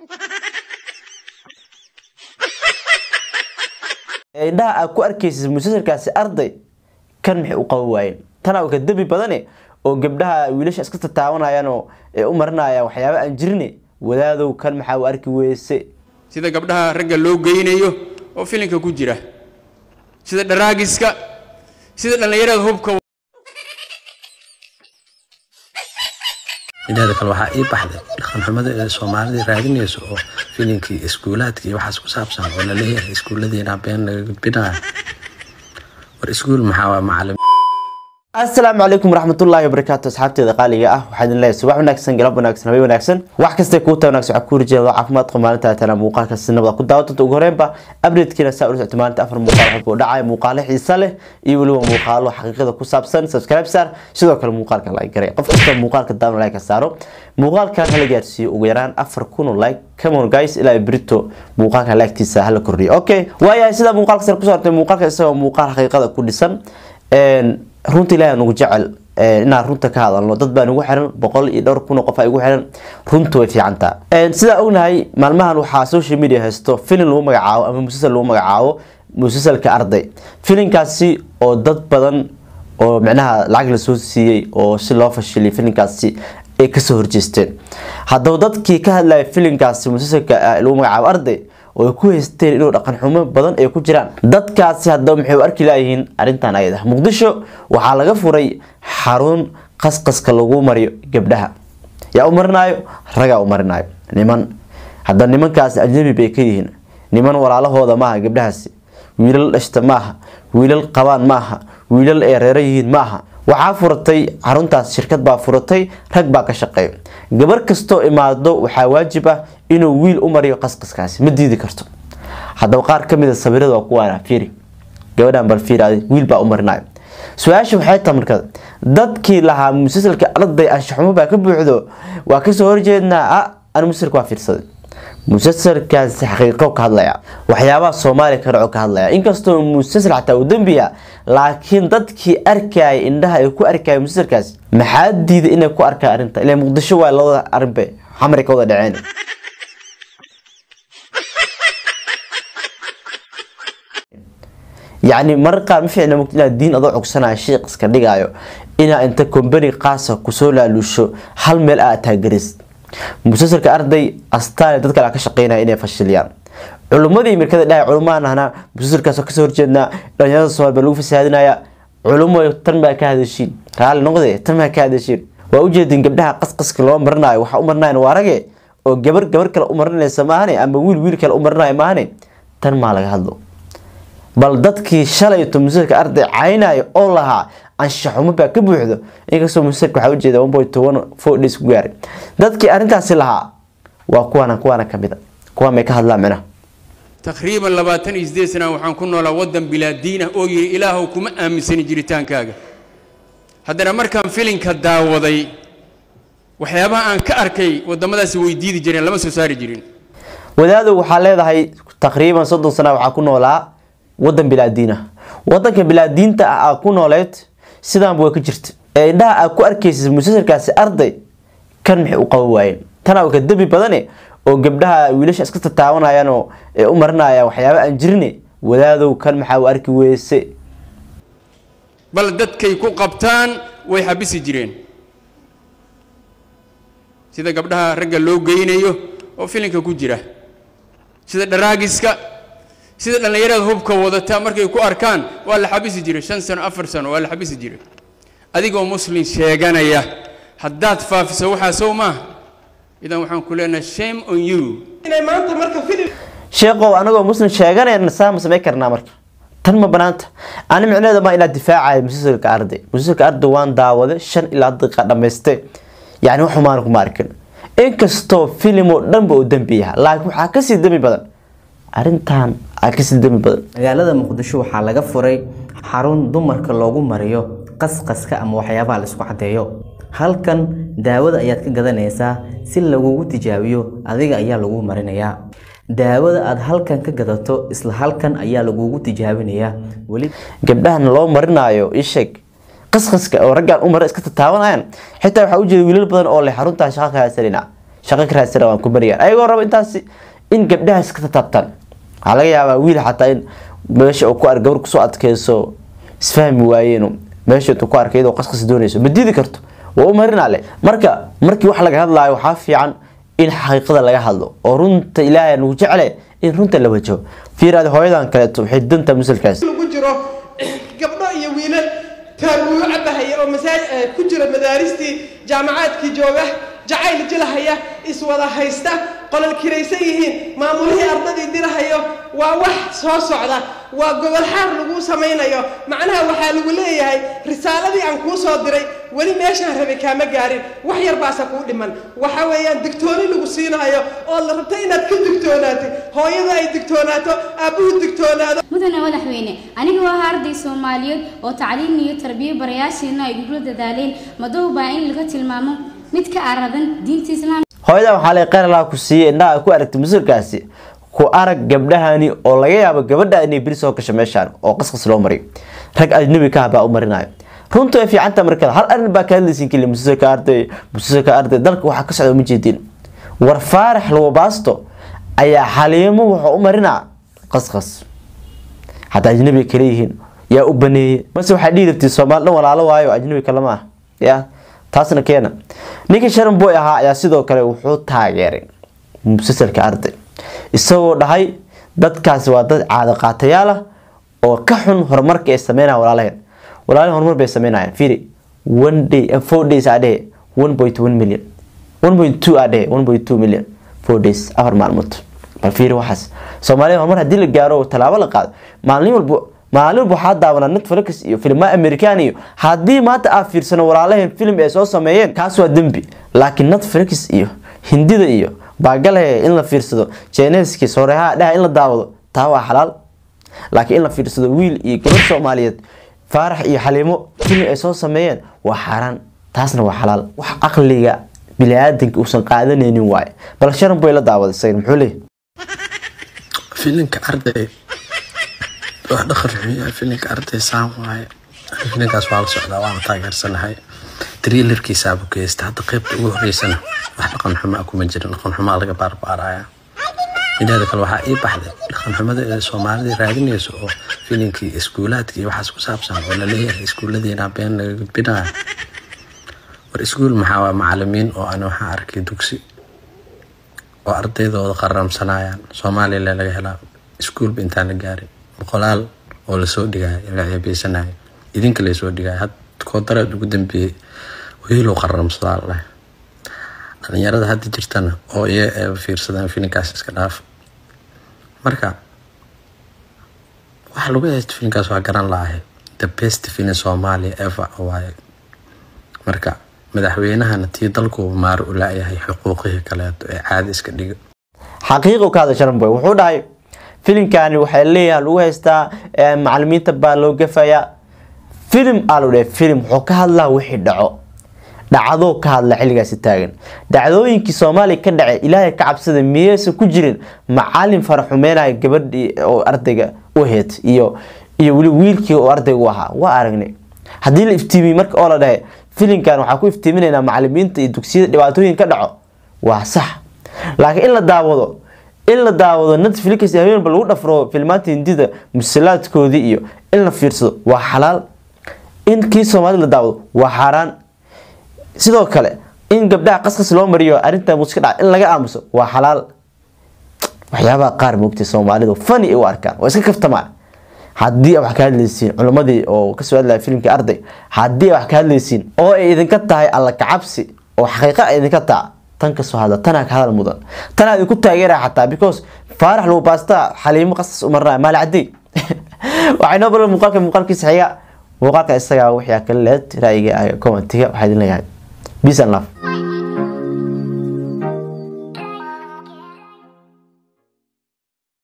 indhaha aad ku arkaysid musalsalkaasi arday kan maxay u qaban waayeen tanaa ka dembi badane oo gabdhaha wiilasha iska tataawanayaan oo ee u marinayaan waxyaaba aan jirine wadaadow kan maxaa u arki weyse sida gabdhaha ragga loo geynayo oo filinka ku jira sida dharaagiska sida dhallinyarada hubka mideeda kale waxaa ii baxday dhaqanxumada ee soomaalida raadinayso oo filinkii iskuulaadka iyo waxaas ku saabsan oo laleeyahay iskuulladiina been laga gudbinaya war iskuul maxaa waa macalin asalaamu calaykum waraxmatullaahi wabarakaatu asxaabteeda qaaliga ah waxaa idin leeyahay subax wanaagsan galab wanaagsan habeen wanaagsan wax kastay kuu tahay wanaagsan waxaa ku horjeeda caafimaad qaba maalinta tana muuqaalka si nabada ku daawa doonta ugu horeenba updatekiina saa ula socota maalinta afar muuqaal waxbuu dhacaya muuqaalo xiisa leh iyo weliba muuqaalo xaqiiqada ku saabsan subscribe saar sidoo kale muuqaalka like garay qof kasta muuqaalka daawan like ka saaro muuqaalkan hala gaarsiiyo ugu yaraan afar kun oo like come on guys ilaa brito muuqaalka like-tiisa hala kordhiyo okay waayahay sida muuqaalka sare kusoo hortay muuqaalka isagoo muuqaal xaqiiqada ku dhisan runta ilaahay nagu jecel inaan runta ka hadalno dad baa nagu xiran boqol iyo dhowr kun oo qof ay igu xiran runta way fiicantaa sidaa ognahay maalmahan waxaa social media haysto filin lagu magacaabo ama musalsal lagu magacaabo musalsalka arday filinkaasi oo dad badan oo micnaha lacag lasoo siiyey oo si loo fashiliyay filinkaasi ay kasoo horjeesteen haddaba dadkii ka hadlaya filinkaasi musalsalka lagu magacaabo arday oo ay ku haysteen inuu dhaqan xumo badan ay ku jiraan dadkaasi haddaba maxay u arki laayihiin arrintan ayada muqdisho waxaa laga furay xarun qasqaska lagu mariyo gabdhaha yaa u marinaayo ragaa u marinaayo niman haddaba nimankaasi ajnabi bay ka yihiin niman walaalahooda maaha gabdhahaasi wiilal dhashta maaha wiilal qabaan maaha wiilal ay reero yihiin maaha waxaa furatay xaruntaas shirkad baa furatay rag baa ka shaqeeya gabar kastoo imaado waxaa waajib ah inuu wiil u mariyo qasqaskaasi ma diidi karto haddaba qaar kamid a sawirada waa kuwaana fiiri gabadhan bal fiiri wiil baa u marinayo su-aasha waxay tahay markada dadkii lahaa musalsalka arday anshaxumo baa ka buuxdo waa kasoo horjeednaa a an musalsalka waa fiirsaday musalsalkaasi xaqiiqo ka hadlaya waxyaabaha soomaaliya ka dhaco ka hadlaya inkastoo musalsal xataa uu dembiya laakiin dadkii arkaya indhaha ay ku arkaya musalsalkaasi maxaa diiday inay ku arkaan arrinta ilaa muqdisho waa labada arrinbe xamri ka wada dhaceen yacni marar qaar ma fiicna mugta inaad diin adoo cogsanaya shiiq iska dhigaayo inaa inta kombani qaasa kusoo laaluusho hal meel aad taagarisid musalsalka arday astaale dad kale ka shaqeynaya inay fashiliyaan culummadii mirkada dhahay culumahan ahna musalsalkaasoo kasoo horjeednaa dhalinyarada soomaal baa lagu fasaadinaya culumo tan baa ka hadashiin raalli noqde tan baa ka hadashiin waa ujeedin gabdhaha qasqaska loo marinayo waxaa u marinayan waa rage oo gabar gabar kale u marinaysa maahane ama wiil wiil kale u marinayo maahane tan maa laga hadlo bal dadkii shalayto musalsalka arday caynayo oo lahaa anshaxumo baa ka buuxdo inkastoo musalsalka waxaa ujeeda one point one four days ku gaaray dadkii arrintaasi lahaa waa kuwaana kuwaana kamid a kuwaan may ka hadlaan micnaha taqriiban labaatan iyo sideed sana waxaan ku noolaa waddan bilaa diin ah oo yidhi ilaahow kuma aaminsanin jiritaankaaga haddana markaan filinka daawaday waxyaabaha aan ka arkay waddamadaasi way diidi jireen lama soo saari jirin wadaadow waxaa leedahay taqriiban soddon sana waxaa ku noolaa wadan bilaadiin ah wadanka bilaadiinta ah aa ku nooleed sidaanba way ka jirta ee indhaha aad ku arkaysid musalsalkaasi arday kan maxay u qaban waayeen tanaa ka dembi badane oo gabdhaha wiilasha iska tataawanayaan oo ee u marinayaan waxyaaba aan jirine wadaadow kan maxaa u arki weyse bal dadkay ku qabtaan way xabisi jireen sida gabdhaha ragga loo geynayo oo filinka ku jira sida dharaagiska sida dhallinyarada hubka wadata markay ku arkaan waa la xabisi jiray shan sano afar sano waa la xabisi jiray adigoo muslim sheeganaya haddaad faafiso waxaa sow maaha idan waxaan ku leenahay shame on you sheekow anagoo muslim sheeganayna saa ma samayn karnaa marka tan ma banaanta ani micneheeda ma inaad difaacayo musalsalka arday musalsalka arday waan daawade shan ilaa daqiiqa dhammayste yacni wax xumaana kuma arkin inkastoo filim oo dhanba uu dembi yaha laakiin waxaa kasii dembi badan arrintan aa kasii dembi badan magaalada muqdisho waxaa laga furay xarun dumarka loogu mariyo qasqaska ama waxyaabaha la isku caddeeyo halkan daawada ayaad ka gadanaysaa si lagugu tijaabiyo adiga ayaa lagu marinayaa daawada aad halkan ka gadato isla halkan ayaa lagugu tijaabinayaa weli gabdhahan loo marinaayo isheeg qasqaska oo raggaan u mara iska tataawanayaan xitaa waxaa ujeeda wiilal badan oo leh xaruntaa shaqa ka haysanina shaqo ka raadsana waan ku bariyaan ayagoo raba intaasi in gabdhahaas ka tatabtaan waxaa laga yaabaa wiil xataa in meesha uu ku ar gabar kusoo adkeyso isfahmi waayeen meesha intuu ku arkay iyadoo qasqas doonayso ma diidi karto waa u marinale marka markii wax laga hadlaayo waxaa fiican in xaqiiqada laga hadlo oo runta ilaahay nagu jecle in runta la wajaho fiiraad hooyadan kaleeto waxay danta musalkaas lagu jiro gabdho iyo wiilal taabuuyo cabahaya oo masaaj ku jira madaaristii jaamacaadkii jooga jacayl jilahaya iswada haysta qolol kiraysan yihiin maamulihii ardadii dirahayo waa wax soo socda waa gobol xaar lagu samaynayo macnaha waxaa lagu leeyahay risaaladii aan kuu soo diray weli meeshaan rabay kaama gaarin wax yar baase kuu dhiman waxa weeyaan digtooni lagu siinayo oo la rabta inaad ka digtoonaatay hooyada ay digtoonaato aabbuhu digtoonaado mudane madaxweyne aniga waa arday soomaaliyeed oo tacliin iyo tarbiyo barayaasheena ay gugla dadaaleen madow baa in laga tilmaamo mid ka aradan diinta islaamka hooyadan waxaa lay qeyr laha ku siiyey indhaha ku aragtay musulkaasi ku arag gabdhahani oo laga yaabo gabadha inay beri soo gasho meeshaan oo qasqas loo mariyo rag ajnabi ka baa u marinayo runta way fiicanta markada hal arin baa ka hadlaysin keli musulka arday musulka arday dalka waxaa ka socda ma jeedin war faarax lawabaasto ayaa xaliimo wuxuu u marinaa qasqas hataa ajnabi kale yihiin yaa u baneeyey mase waxaa dhihi rabtay soomaali dhan walaalo waayo ajnabi kalema ah ya taasna keena ninkii sharan boy ahaa ayaa sidoo kale wuxuu taageeray musalsalka arday isagoo dhahay dadkaasi waa dad caado qaatayaal ah oo ka xun horumarka ay sameynaya walaalaheen walaalaheen horumar bay sameynayaan fiiri one day four days aa dhehe one point one million one point two aa dhehe one point two million four days afar maalmood bal fiiri waxaas soomaalida horumar haddii la gaaro tallaabo la qaado maalin walba maalin walba waxaa daawanaa netflix iyo filma american iyo haddii maanta aad fiirsano walaalaheen film ay soo sameeyeen kaas waa dembi laakiin netflix iyo hindida iyo baagale in la fiirsado jeeneski sooreehaha dhaha in la daawado taa waa xalaal laakiin in la fiirsado wiil iyo gabar soomaaliyeed faarax iyo xaliimo film ay soo sameeyeen waa xaaraan taasna waa xalaal wax caqliga bini-aadanka uusan qaadanaynin waaye bal sharan boy la daawada isaga muxuu leeyahy filinka arday wax dhaqan xun yahay filinka arday saan waaye filinkaas waa la socdaa waana taageersanahay trailerkiisaabu geysta hadda qeybta ugu horeysana wax dhaqan xumaa kuma jirin dhaqan xumaa laga baarbaaraya mideeda kale waxaa ii baxday dhaqan xumada ee soomaalida raadinayso oo filinkii iskuulaadka iyo waxaas ku saabsan oo laleeyahay iskuuladiina been laga gudbinaya war iskuul maxaa waa macalimiin oo ana waxaa arkay dugsi oo ardaydooda qaramsanayaan soomaaliya laga helaa iskuulba intaan la gaarin boqolaal oo lasoo dhigaya la ceebeysanaya idinka laysoo dhigaya had koodareed ugu dambeeyey wiilow qaramsadaa la dhahay dhalinyarada hadda jirtana oo iya eeba fiirsadaan filinkaas iska dhaaf marka waxa lagu haysta filinkaas waa garan lahay the best filin soomaaliya ever waaye marka madaxweynahana tii dalkuuba maaro u laayahay xuquuqihii kaleeto ee caadi iska dhiga xaqiiqu ka hadla sharan boy wuxuu dhahay filimkani waxay leeyahay lagu haystaa macalimiinta baa loo gafayaa filim aa lagu dhahay filim wuxuu ka hadlaa wixii dhaco dhacdoo ka hadla xilligaasi taagan dhacdooyinkii soomaaliya ka dhacay ilaahay ka cabsada miyeysan ku jirin macalin faraxumeynaya gabadhii oo ardayga u aheyd iyo iyo weli wiilkii oo ardayga u ahaa waa aragnay haddii la iftiimiyey marka oo la dhahay filimkan waxaa ku iftiiminaynaa macalimiinta iyo dugsiyada dhibaatooyin ka dhaco waa sax laakiin in la daawado in la daawado netflix habeenba lagu dhafro filmaanta hindida musalaadkoodii iyo in la fiirsado waa xalaal in kii soomaalida la daawado waa xaaraan sidoo kale in gabdhaha qasqas loo mariyo arrinta muska dhaca in laga aamuso waa xalaal waxyaabaha qaar moogtay soomaalidu fani ay u arkaan waa iska kaftamaa haddii wax ka hadlaysiin culimmadii oo kasoo hadlaya filimkii arday haddii wax ka hadlaysiin oo ay idinka tahay alla kacabsi oo xaqiiqa ay idinka taha tan kasoo hadla tanaa ka hadal mudan tanaa idinku taageeraya xataa because faarax lagu baastaa xaliimo qasas u marnaya maali cadey waxay noo balan muuqaalka muuqaalkiisa xiga muuqaalka isagaa wixii kala leed ra'yiga commentiga waxaa idin leeyahay peace and love